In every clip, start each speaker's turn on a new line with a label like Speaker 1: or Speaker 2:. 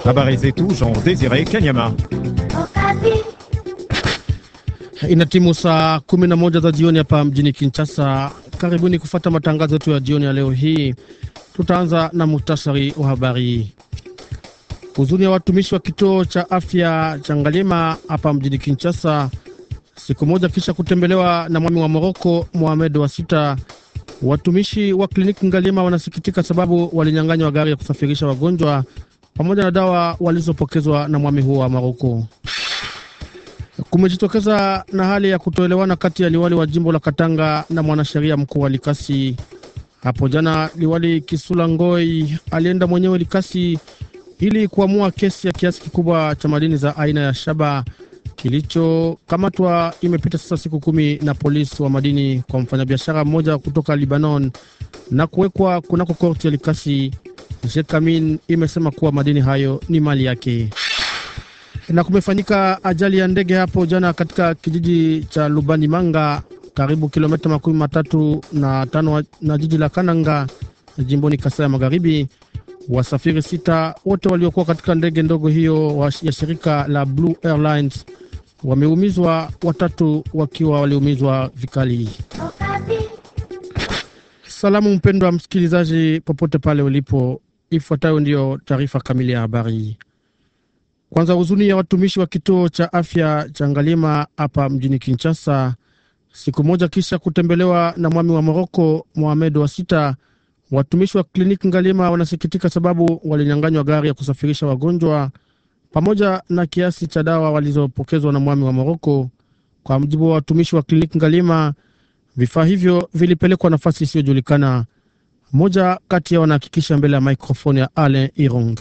Speaker 1: Habari zetu Jean Desire Kanyama.
Speaker 2: Inatimu saa kumi na moja za jioni hapa mjini Kinshasa. Karibuni kufata matangazo yetu ya jioni ya leo hii. Tutaanza na muhtasari wa habari. Huzuni ya watumishi wa kituo cha afya cha Ngalima hapa mjini Kinshasa, siku moja kisha kutembelewa na mwami wa Moroko Mohamed wa sita. Watumishi wa kliniki Ngalima wanasikitika sababu walinyang'anywa gari ya kusafirisha wagonjwa pamoja na dawa walizopokezwa na mwami huo wa Moroko. Kumejitokeza na hali ya kutoelewana kati ya liwali wa jimbo la Katanga na mwanasheria mkuu wa Likasi. Hapo jana liwali Kisula Ngoi alienda mwenyewe Likasi ili kuamua kesi ya kiasi kikubwa cha madini za aina ya shaba kilichokamatwa. Imepita sasa siku kumi na polisi wa madini kwa mfanyabiashara mmoja kutoka Libanon na kuwekwa kunako korti ya Likasi. Jekamin imesema kuwa madini hayo ni mali yake na kumefanyika ajali ya ndege hapo jana katika kijiji cha Lubani Manga, karibu kilomita makumi matatu na tano na jiji la Kananga, jimboni Kasai ya Magharibi. Wasafiri sita wote waliokuwa katika ndege ndogo hiyo ya shirika la Blue Airlines wameumizwa, watatu wakiwa waliumizwa vikali. Salamu mpendwa msikilizaji, popote pale ulipo, ifuatayo ndiyo taarifa kamili ya habari. Kwanza, huzuni ya watumishi wa kituo cha afya cha Ngalima hapa mjini Kinshasa, siku moja kisha kutembelewa na mwami wa Moroko Mohamed wa sita. Watumishi wa kliniki Ngalima wanasikitika sababu walinyang'anywa gari ya kusafirisha wagonjwa pamoja na kiasi cha dawa walizopokezwa na mwami wa Moroko. Kwa mujibu wa watumishi wa kliniki Ngalima, vifaa hivyo vilipelekwa nafasi isiyojulikana. Mmoja kati yao wanahakikisha mbele ya maikrofoni ya Alain Irong.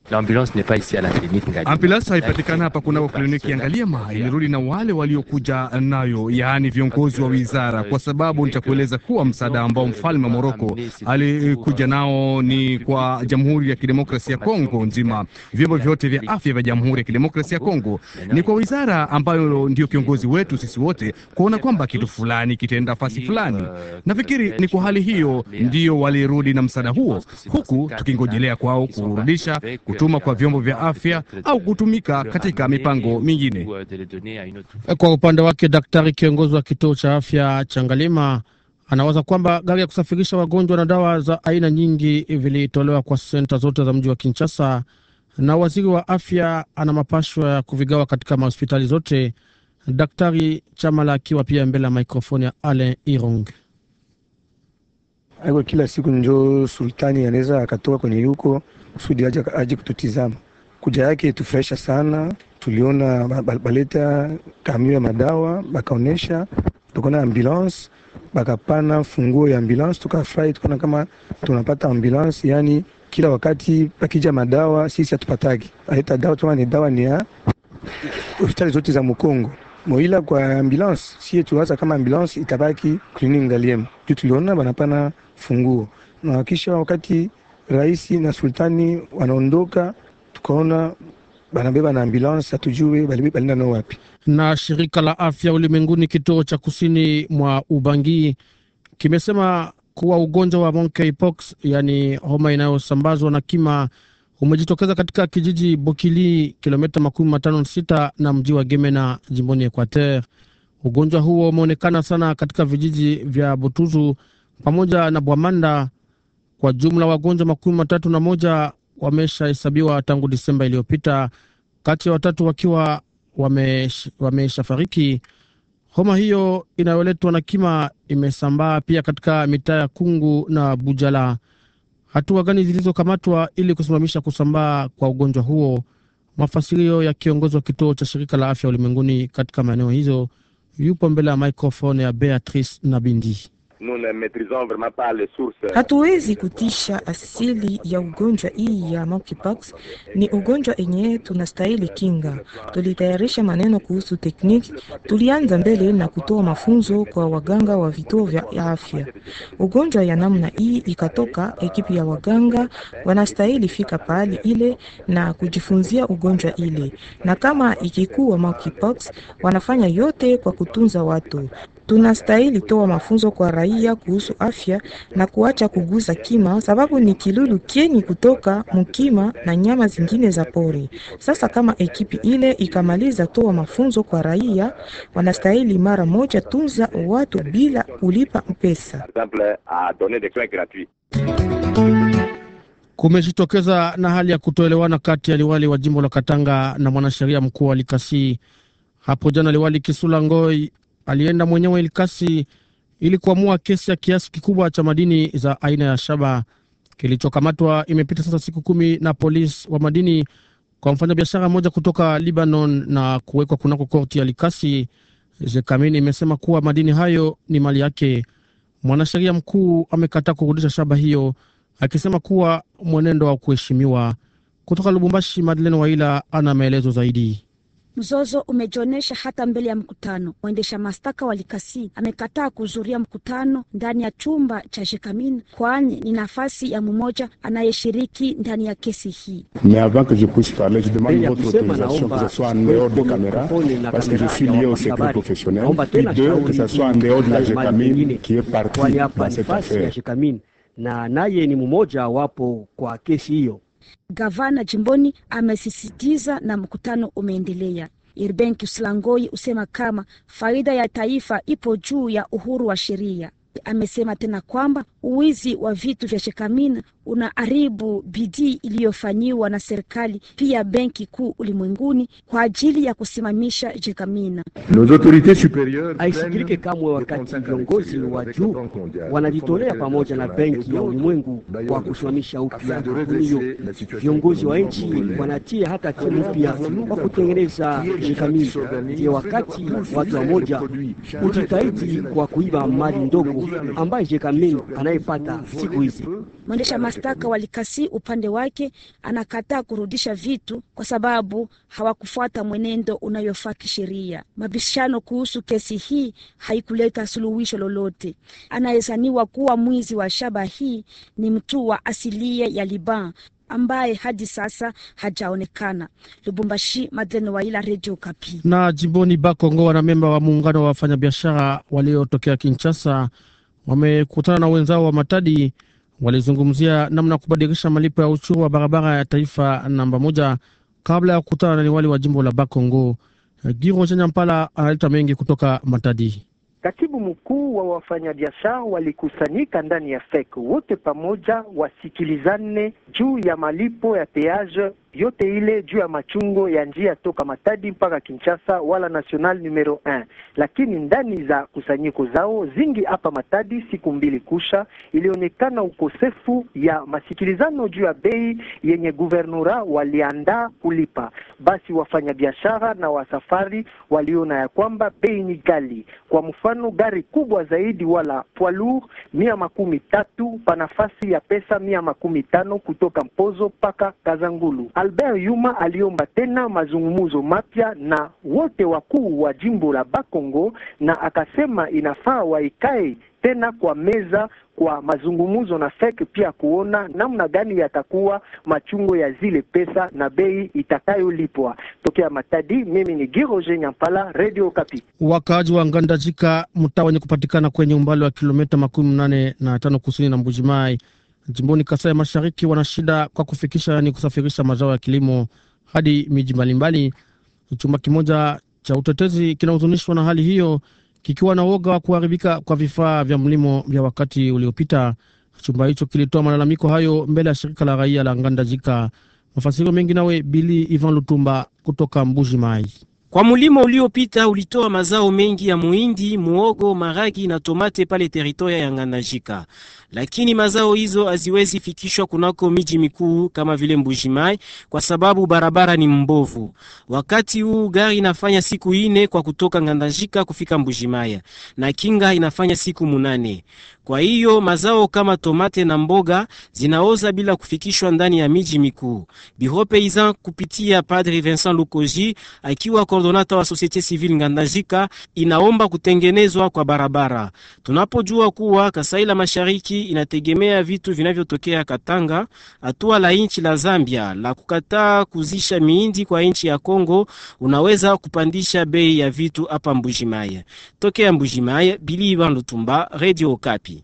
Speaker 3: Ambulansi haipatikana hapa kunako kliniki ya Ngaliema, ilirudi na wale waliokuja nayo, yaani viongozi wa wizara, kwa sababu nitakueleza kuwa msaada ambao mfalme wa Moroko alikuja nao ni kwa Jamhuri ya Kidemokrasia ya Kongo nzima. Vyombo vyote vya afya vya Jamhuri ya Kidemokrasia ya Kongo ni kwa wizara ambayo ndio kiongozi wetu sisi wote, kuona kwamba kitu fulani kitaenda fasi fulani. Nafikiri ni kwa hali hiyo ndio walirudi na msaada huo, huku tukingojelea kwao kurudisha kutuma kwa vyombo vya afya au kutumika katika mipango mingine.
Speaker 2: Kwa upande wake, daktari kiongozi wa kituo cha afya cha Ngalima anawaza kwamba gari ya kusafirisha wagonjwa na dawa za aina nyingi vilitolewa kwa senta zote za mji wa Kinshasa, na waziri wa afya ana mapashwa ya kuvigawa katika mahospitali zote. Daktari Chamala akiwa pia mbele ya mikrofoni ya Alain Irong.
Speaker 4: Aiko kila siku njo sultani anaweza akatoka kwenye yuko kusudi aje aje kututizama. Kuja yake tufurahisha sana. Tuliona baleta kamio ya madawa bakaonesha, tukaona ambulance bakapana funguo ya ambulance, tukafurahi, tukaona kama tunapata ambulance. Yani kila wakati pakija madawa sisi hatupataki, aleta dawa tuma ni dawa ni ya hospitali zote za Mkongo moila kwa ambulance, sie tuwaza kama ambulance itabaki kliniki Ngaliema juu tuliona banapana funguo na kisha wakati Raisi na sultani wanaondoka, tukaona banabeba na ambulance, hatujue balinda nao wapi.
Speaker 2: Na shirika la afya ulimwenguni kituo cha kusini mwa Ubangi kimesema kuwa ugonjwa wa monkeypox, yani homa inayosambazwa na kima, umejitokeza katika kijiji Bokili, kilomita makumi matano sita na mji wa Gemena, jimboni Equateur. Ugonjwa huo umeonekana sana katika vijiji vya Butuzu pamoja na Bwamanda. Kwa jumla wagonjwa makumi matatu na moja wameshahesabiwa tangu Disemba iliyopita, kati ya watatu wakiwa wameshafariki. Homa hiyo inayoletwa na kima imesambaa pia katika mitaa ya Kungu na Bujala. Hatua gani zilizokamatwa ili kusimamisha kusambaa kwa ugonjwa huo? Mafasirio ya kiongozi wa kituo cha shirika la afya ulimwenguni katika maeneo hizo yupo mbele ya microphone ya Beatrice Nabindi.
Speaker 5: Hatuwezi kutisha asili ya ugonjwa hii ya monkeypox. Ni ugonjwa enye tunastahili kinga. Tulitayarisha maneno kuhusu tekniki, tulianza mbele na kutoa mafunzo kwa waganga wa vituo vya afya. Ugonjwa ya namna hii ikatoka, ekipi ya waganga wanastahili fika pahali ile na kujifunzia ugonjwa ile, na kama ikikuwa monkeypox, wanafanya yote kwa kutunza watu Tunastahili toa mafunzo kwa raia kuhusu afya na kuacha kuguza kima, sababu ni kilulu kieni kutoka mukima na nyama zingine za pori. Sasa kama ekipi ile ikamaliza toa mafunzo kwa raia, wanastahili mara moja tunza watu bila kulipa pesa.
Speaker 2: Kumejitokeza na hali ya kutoelewana kati ya liwali wa jimbo la Katanga na mwanasheria mkuu wa Likasi. Hapo jana liwali Kisula Ngoi alienda mwenyewe Likasi ili kuamua kesi ya kiasi kikubwa cha madini za aina ya shaba kilichokamatwa. Imepita sasa siku kumi na polisi wa madini kwa mfanyabiashara mmoja kutoka Libanon na kuwekwa kunako korti ya Likasi. Jekamin imesema kuwa madini hayo ni mali yake. Mwanasheria mkuu amekataa kurudisha shaba hiyo akisema kuwa mwenendo wa kuheshimiwa. Kutoka Lubumbashi, Madeleine Waila ana maelezo zaidi.
Speaker 6: Mzozo umejionyesha hata mbele ya mkutano. Mwendesha mashtaka wa Likasi amekataa kuhudhuria mkutano ndani ya chumba cha Jekamin, kwani ni nafasi ya mmoja anayeshiriki ndani ya kesi hii.
Speaker 7: Mbele ya kusema naomba mikrofoni na kamera ya habari. Naomba tena shauri mali nyingine, kwani hapa ni nafasi ya Jekamin na naye ni mmoja wapo kwa kesi hiyo.
Speaker 6: Gavana jimboni amesisitiza na mkutano umeendelea. Irben Kislangoi husema kama faida ya taifa ipo juu ya uhuru wa sheria. Amesema tena kwamba uwizi wa vitu vya Shekamina unaharibu bidii iliyofanyiwa na serikali pia benki kuu ulimwenguni kwa ajili ya kusimamisha Jekamina.
Speaker 7: Haisikilike kamwe wakati viongozi wa juu wanajitolea pamoja na benki ya ulimwengu kwa kusimamisha upya kampuni hiyo. Viongozi wa nchi wanatia hata timu mpya kwa kutengeneza Jekamina. Ndiyo wakati watu wamoja ujitahidi kwa kuiba mali ndogo ambaye Jekamina anayepata siku hizi.
Speaker 6: Mwendesha mashtaka wa Likasi upande wake anakataa kurudisha vitu kwa sababu hawakufuata mwenendo unayofaa kisheria. Mabishano kuhusu kesi hii haikuleta suluhisho lolote. Anayezaniwa kuwa mwizi wa shaba hii ni mtu wa asilia ya Liban ambaye hadi sasa hajaonekana. Lubumbashi, Madeleine Waila, Radio Kapi.
Speaker 2: Na jimboni Bakongo, wanamemba wa muungano wa wafanyabiashara waliotokea Kinshasa wamekutana na wenzao wa Matadi walizungumzia namna ya kubadilisha malipo ya ushuru wa barabara ya taifa namba moja kabla ya kukutana na liwali wa jimbo la Bakongo. Giro Nyampala analeta mengi kutoka Matadi.
Speaker 8: Katibu mkuu wa wafanyabiashara walikusanyika ndani ya FEC wote pamoja wasikilizane juu ya malipo ya peage yote ile juu ya machungo ya njia toka Matadi mpaka Kinshasa wala national numero 1. Lakini ndani za kusanyiko zao zingi hapa Matadi, siku mbili kusha, ilionekana ukosefu ya masikilizano juu ya bei yenye guvernora waliandaa kulipa. Basi wafanyabiashara na wasafari waliona ya kwamba bei ni gali. Kwa mfano, gari kubwa zaidi wala poids lourd mia makumi tatu pa nafasi ya pesa mia makumi tano kutoka Mpozo mpaka Kazangulu. Albert Yuma aliomba tena mazungumzo mapya na wote wakuu wa jimbo la Bakongo na akasema inafaa waikae tena kwa meza kwa mazungumzo na FEC pia kuona namna gani yatakuwa machungo ya zile pesa na bei itakayolipwa. Tokea Matadi, mimi ni Giroje Nyampala, Radio Kapi.
Speaker 2: Wakaaji wa Ngandajika, mtaa wenye kupatikana kwenye umbali wa kilomita makumi mnane na tano kusini na Mbujimai jimboni Kasai Mashariki wana shida kwa kufikisha, yani kusafirisha mazao ya kilimo hadi miji mbalimbali. Chumba kimoja cha utetezi kinahuzunishwa na hali hiyo, kikiwa na woga wa kuharibika kwa vifaa vya mlimo vya wakati uliopita. Chumba hicho kilitoa malalamiko hayo mbele ya shirika la raia la Ngandajika. Mafasirio mengi nawe Bili Ivan Lutumba kutoka Mbuji Mai.
Speaker 9: Kwa mulimo uliopita ulitoa mazao mengi ya muhindi, muogo, maragi na tomate pale teritoria ya Ngandajika, lakini mazao hizo haziwezi fikishwa kunako miji mikuu kama vile Mbujimai kwa sababu barabara ni mbovu. Wakati huu gari inafanya siku ine kwa kutoka Ngandajika kufika Mbujimai na kinga inafanya siku munane. Kwa hiyo mazao kama tomate na mboga zinaoza bila kufikishwa ndani ya miji mikuu. Biro Paysan kupitia Padre Vincent Lukoji akiwa kordonata wa Societe Civile Ngandajika inaomba kutengenezwa kwa barabara. Tunapojua kuwa Kasai la Mashariki hii inategemea vitu vinavyotokea Katanga. Hatua la nchi la Zambia la kukataa kuzisha miindi kwa nchi ya Kongo unaweza kupandisha bei ya vitu hapa Mbujimaye. Tokea Mbujimaye, Bili Ivan Lutumba, Radio Okapi.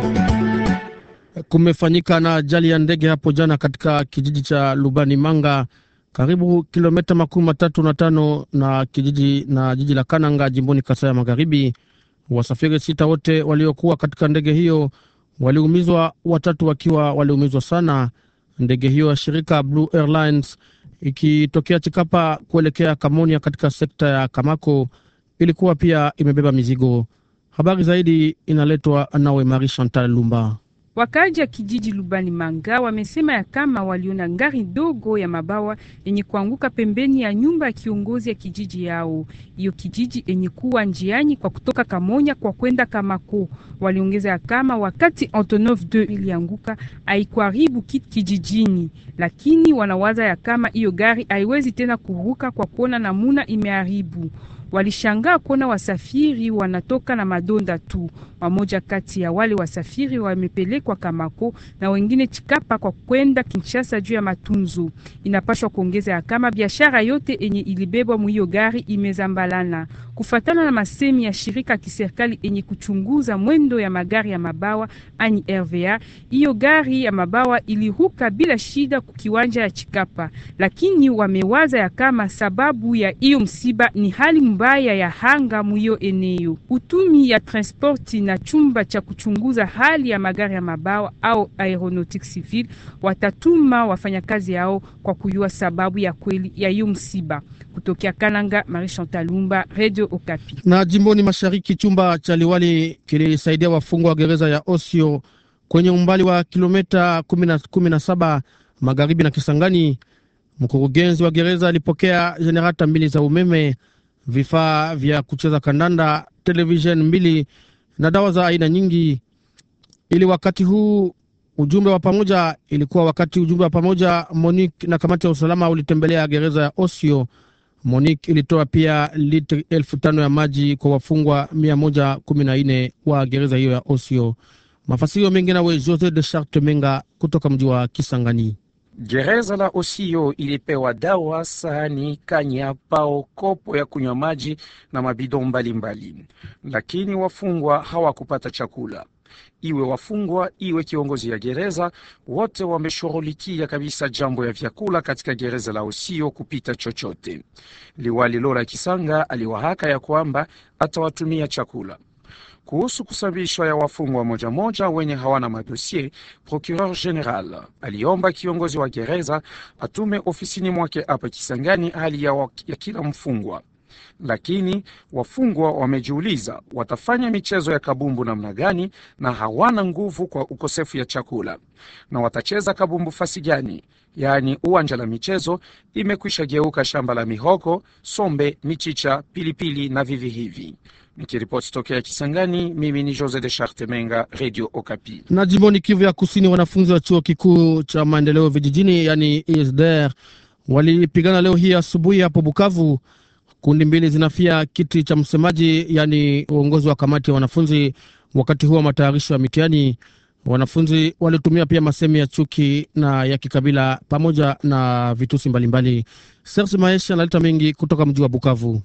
Speaker 2: Kumefanyika na ajali ya ndege hapo jana katika kijiji cha Lubani Manga, karibu kilomita makumi matatu na tano na kijiji na jiji la Kananga, jimboni Kasai ya Magharibi. Wasafiri sita wote waliokuwa katika ndege hiyo waliumizwa, watatu wakiwa waliumizwa sana. Ndege hiyo ya shirika Blue Airlines ikitokea Chikapa kuelekea Kamonia katika sekta ya Kamako ilikuwa pia imebeba mizigo. Habari zaidi inaletwa nawe Marie Chantal Lumba.
Speaker 10: Wakaji ya kijiji Lubani Manga wamesema ya kama waliona ngari dogo ya mabawa yenye kuanguka pembeni ya nyumba ya kiongozi ya kijiji yao. Hiyo kijiji yenye kuwa njiani kwa kutoka Kamonya kwa kwenda Kamako. Waliongeza ya kama wakati Antonov 2 ilianguka haikuharibu kitu kijijini, lakini wanawaza ya kama hiyo gari haiwezi tena kuruka kwa kuona namuna imeharibu. Walishangaa kuona wasafiri wanatoka na madonda tu. Wamoja kati ya wale wasafiri wamepelekwa Kamako na wengine Chikapa kwa kwenda Kinshasa juu ya matunzo. Inapashwa kuongeza ya kama biashara yote enye ilibebwa mwiyo gari imezambalana, kufatana na masemi ya shirika kiserikali enye kuchunguza mwendo ya magari ya mabawa ani RVA. Hiyo gari ya mabawa iliruka bila shida kukiwanja ya Chikapa, lakini wamewaza ya kama sababu ya hiyo msiba ni hali mbaya ya hanga mwiyo eneo. Utumi ya transporti na chumba cha kuchunguza hali ya magari ya mabawa au aeronautique civil watatuma wafanyakazi yao kwa kujua sababu ya kweli ya hiyo msiba. Kutokea Kananga, Marie Chantal Lumba, Radio Okapi.
Speaker 2: Na jimboni mashariki, chumba cha liwali kilisaidia wafungwa wa gereza ya Osio kwenye umbali wa kilomita kumi na saba magharibi na Kisangani. Mkurugenzi wa gereza alipokea jenerata mbili za umeme, vifaa vya kucheza kandanda, televisheni mbili na dawa za aina nyingi. Ili wakati huu ujumbe wa pamoja ilikuwa wakati ujumbe wa pamoja Monique na kamati ya usalama ulitembelea gereza ya Osio. Monique ilitoa pia litri elfu tano ya maji kwa wafungwa mia moja kumi na nne wa gereza hiyo ya Osio. Mafasirio mengi nawe Jose de Charte Menga kutoka mji wa Kisangani.
Speaker 11: Gereza la Osio ilipewa dawa, sahani, kanya, pao, kopo ya kunywa maji na mabido mbalimbali, lakini wafungwa hawakupata chakula. Iwe wafungwa iwe kiongozi ya gereza, wote wameshughulikia kabisa jambo ya vyakula katika gereza la Osio kupita chochote. Liwali Lola Kisanga aliwahaka ya kwamba atawatumia chakula kuhusu kusambishwa ya wafungwa moja moja wenye hawana madosie, procureur general aliomba kiongozi wa gereza atume ofisini mwake hapa Kisangani hali ya, wa, ya kila mfungwa. Lakini wafungwa wamejiuliza watafanya michezo ya kabumbu namna gani, na hawana nguvu kwa ukosefu ya chakula, na watacheza kabumbu fasi gani? Yaani uwanja la michezo imekwisha geuka shamba la mihogo, sombe, michicha, pilipili na vivi hivi. Nikiripoti tokea Kisangani, mimi ni Jose de Charte Menga, Radio Okapi.
Speaker 2: Na jimboni Kivu ya Kusini, wanafunzi wa chuo kikuu cha maendeleo vijijini, yani ISDR, walipigana leo hii asubuhi hapo Bukavu. Kundi mbili zinafia kiti cha msemaji, yani uongozi wa kamati ya wanafunzi, wakati huo wa matayarisho ya mitihani. Wanafunzi walitumia pia masemi ya chuki na ya kikabila pamoja na vitusi mbalimbali. Serge Maesha analeta mengi kutoka mji wa Bukavu.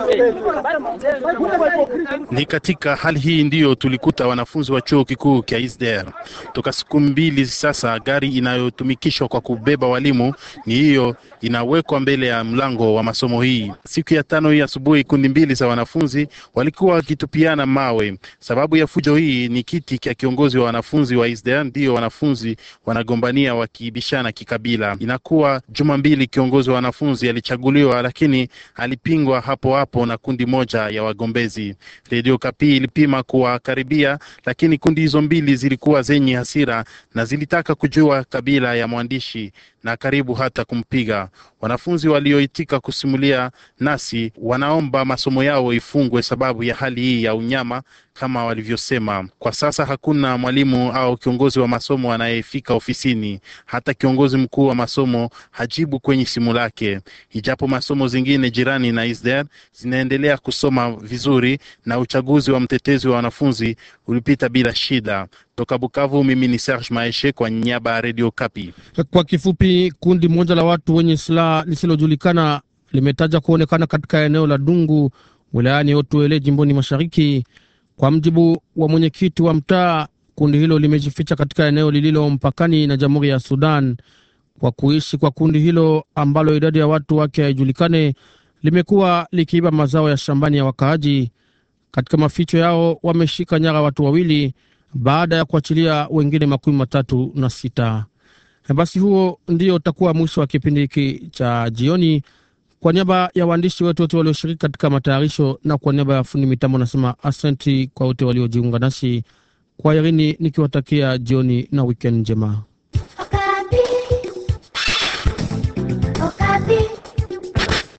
Speaker 12: Ni katika hali hii ndiyo tulikuta wanafunzi wa chuo kikuu cha ISDR toka siku mbili sasa. Gari inayotumikishwa kwa kubeba walimu ni hiyo inawekwa mbele ya mlango wa masomo hii. Siku ya tano hii asubuhi, kundi mbili za wanafunzi walikuwa wakitupiana mawe. Sababu ya fujo hii ni kiti cha kiongozi wa wanafunzi wa ISDR, ndiyo wanafunzi wanagombania wakiibishana kikabila. Inakuwa juma mbili kiongozi wa wanafunzi alichaguliwa, lakini alipingwa hapo hapo na kundi moja ya wagombezi. Redio Kapi ilipima kuwakaribia, lakini kundi hizo mbili zilikuwa zenye hasira na zilitaka kujua kabila ya mwandishi na karibu hata kumpiga. Wanafunzi walioitika kusimulia nasi wanaomba masomo yao ifungwe sababu ya hali hii ya unyama kama walivyosema. Kwa sasa hakuna mwalimu au kiongozi wa masomo anayefika ofisini. Hata kiongozi mkuu wa masomo hajibu kwenye simu lake, ijapo masomo zingine jirani na ISDR zinaendelea kusoma vizuri na uchaguzi wa mtetezi wa wanafunzi ulipita bila shida. Toka Bukavu, mimi ni Serge Maeshe kwa niaba ya Radio Kapi.
Speaker 2: Kwa kifupi, kundi moja la watu wenye silaha lisilojulikana limetaja kuonekana katika eneo la Dungu wilayani Otuele jimboni mashariki. Kwa mjibu wa mwenyekiti wa mtaa, kundi hilo limejificha katika eneo lililo mpakani na Jamhuri ya Sudan. Kwa kuishi kwa kundi hilo ambalo idadi ya watu wake haijulikane, limekuwa likiiba mazao ya shambani ya wakaaji. Katika maficho yao wameshika nyara watu wawili baada ya kuachilia wengine makumi matatu na sita. Basi huo ndio utakuwa mwisho wa kipindi hiki cha jioni. Kwa niaba ya waandishi wetu wote walioshiriki katika matayarisho na kwa niaba ya fundi mitambo, nasema asanti kwa wote waliojiunga nasi kwa Irini, nikiwatakia jioni na wikendi njema.
Speaker 13: Okapi. Okapi.